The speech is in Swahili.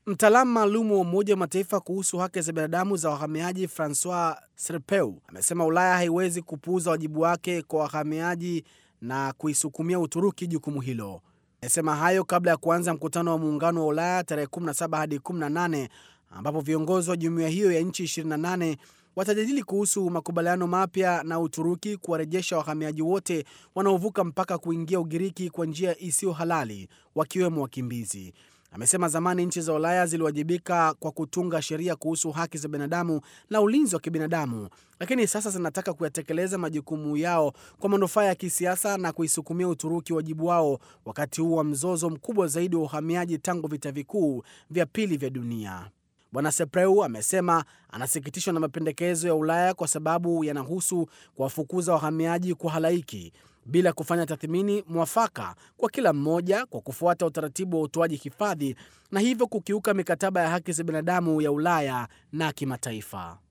Mtaalamu maalum wa Umoja wa Mataifa kuhusu haki za binadamu za wahamiaji Francois Serpeu amesema Ulaya haiwezi kupuuza wajibu wake kwa wahamiaji na kuisukumia Uturuki jukumu hilo. Amesema hayo kabla ya kuanza mkutano wa Muungano wa Ulaya tarehe 17 hadi 18 ambapo viongozi wa jumuiya hiyo ya nchi 28 watajadili kuhusu makubaliano mapya na Uturuki kuwarejesha wahamiaji wote wanaovuka mpaka kuingia Ugiriki kwa njia isiyo halali, wakiwemo wakimbizi. Amesema zamani nchi za Ulaya ziliwajibika kwa kutunga sheria kuhusu haki za binadamu na ulinzi wa kibinadamu, lakini sasa zinataka kuyatekeleza majukumu yao kwa manufaa ya kisiasa na kuisukumia Uturuki wajibu wao wakati huu wa mzozo mkubwa zaidi wa uhamiaji tangu vita vikuu vya pili vya dunia. Bwana Sepreu amesema anasikitishwa na mapendekezo ya Ulaya kwa sababu yanahusu kuwafukuza wahamiaji kwa halaiki bila kufanya tathmini mwafaka kwa kila mmoja kwa kufuata utaratibu wa utoaji hifadhi na hivyo kukiuka mikataba ya haki za binadamu ya Ulaya na kimataifa.